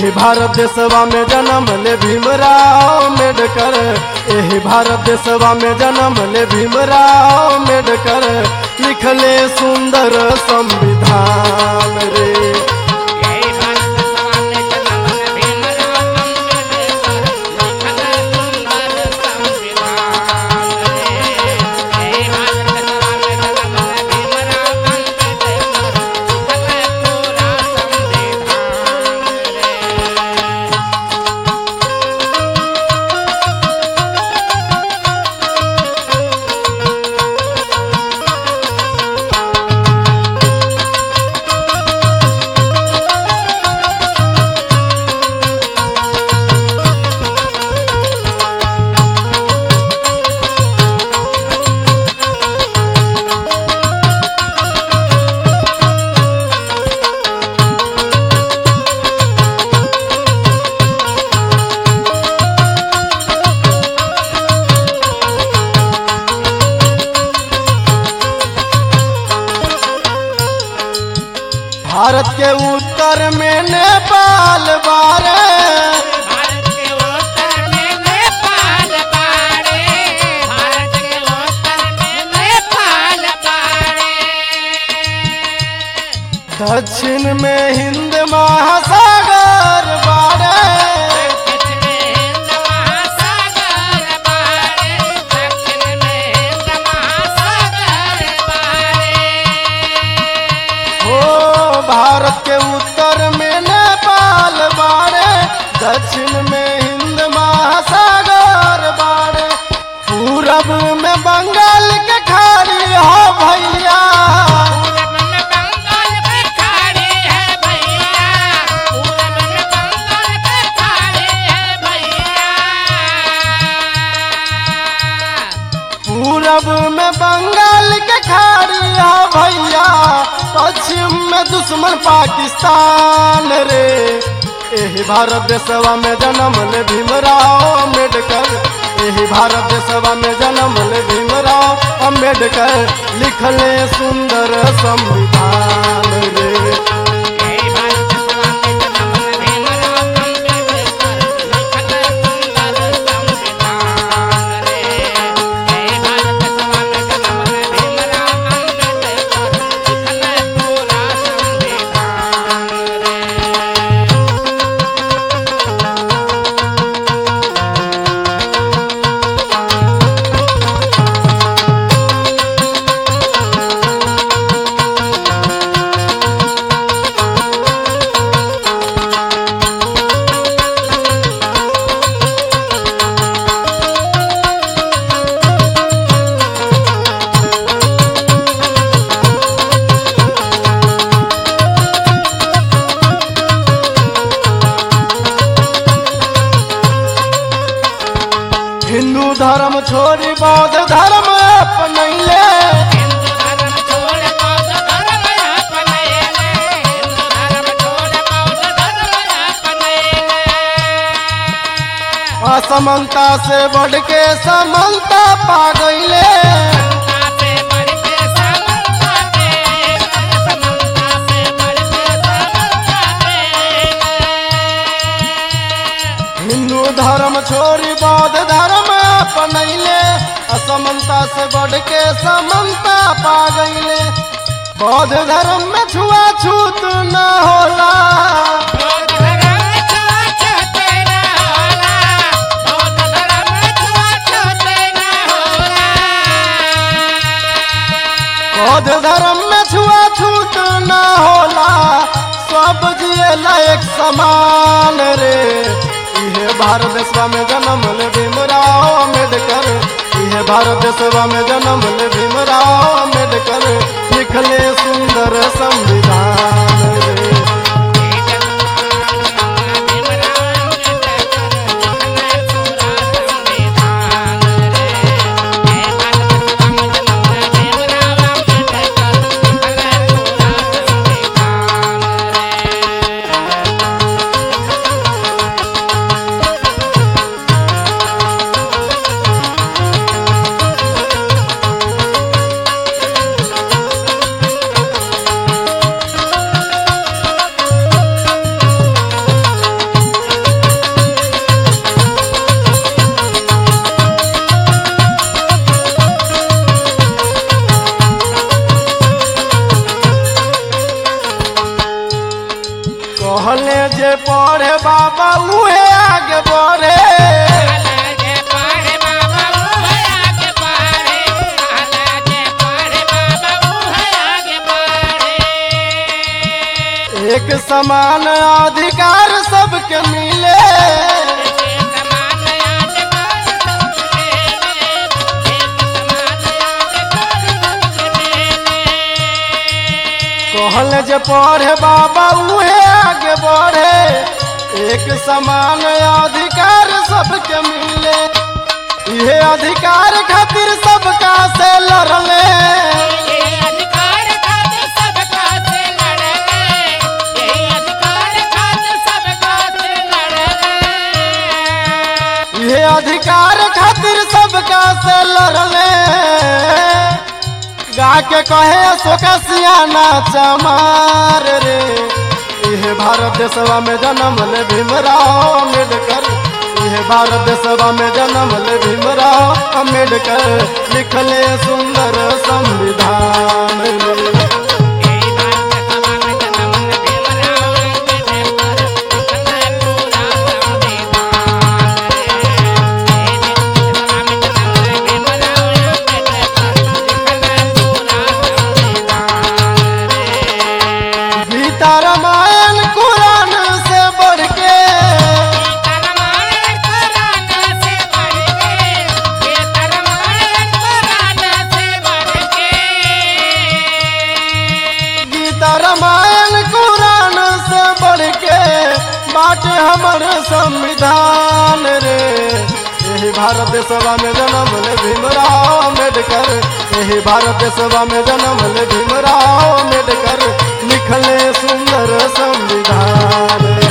एही भारत देशवा में जन्म ले भीमराव अम्बेडकर एही भारत देशवा में जन्म ले भीमराव अम्बेडकर लिखले सुंदर संविधान रे यही भारत सभा में जन्म भीमराव अम्बेडकर लिखल सुंदर संविधान रे यही भारत सभा में जन्म भीमराव अम्बेडकर लिखल पूरा संविधान रे भारत के उत्तर में नेपाल बारे भारत के उत्तर में नेपाल बाड़े भारत के उत्तर में नेपाल बाड़े दक्षिण में हिंद महासागर बारे दक्षिण में हिंद महासागर बाड़े दक्षिण में हिंद महासागर बाड़े हो भारत के उत्तर में नेपाल बारे दक्षिण में हिंद महासागर बारे पूरब में बंगाल के खाड़ी हो भैया पूरब में बंगाल पे खाड़ी है भैया पूरब में बंगाल पे खाड़ी है भैया पूरब में बंगाल के खाड़ी हो भैया पश्चिम में दुश्मन पाकिस्तान रे एही भारत देशवा में जन्म ले भीमराव अम्बेडकर एही भारत देशवा में जन्म ले भीमराव अम्बेडकर लिखले सुंदर संविधान रे यही भारत सभा में जन्म भीमराव अम्बेडकर लिखल सुंदर संविधान रे यही भारत सभा में जन्म भीमराव अम्बेडकर लिखल पूरा संविधान रे हिंदू धर्म छोड़ी बौद्ध धर्म अपनैले हिंदू धर्म छोड़ बौद्ध धर्म अपनैले हिंदू धर्म छोड़ बौद्ध धर्म अपनैले असमनता से बढ़ के समनता पा गईले समता से बढ़ के समता दे समता से बढ़ के समता दे हिंदू धर्म छोड़ी बौद्ध धर्म अपनैले असमनता से बढ़ के समनता पा गईले बौद्ध धर्म में छुआछूत न होला बौद्ध धर्म छूत न होला बौद्ध धर्म छूत न होला बौद्ध धर्म में छुआछूत न होला सब जिए एक समान रे इहे भारत देशवा में जन्म ले भीमराव अम्बेडकर इहे भारत देशवा में जन्म ले भीमराव अम्बेडकर लिखले सुंदर संविधान रे जे पढ़े बाबा उहे आगे बढ़े आगे पढ़े बाबा वो है आगे बढ़े आगे पढ़े बाबा वो है आगे बढ़े एक समान अधिकार सबके मिले कहल जे पढ़े बाबा उहे आगे बढ़े एक समान अधिकार सबके मिले ये अधिकार खातिर सबका से लड़ले ये अधिकार खातिर सबका से लड़ले गा के कहे सोका सियाना चमार रे ये भारत देशवा में जन्म ले भीमराव अम्बेडकर ये भारत देशवा में जन्म ले भीमराव अम्बेडकर लिखले सुंदर संविधान रे गीता रामायण कुरान से बढ़ के गीता रामायण कुरान से बढ़ के बाटे हमर संविधान रे यही भारत देशवा में जन्म ले भीमराव अम्बेडकर यही भारत देशवा में जन्म ले भीमराव अम्बेडकर लिखले सुंदर संविधान रे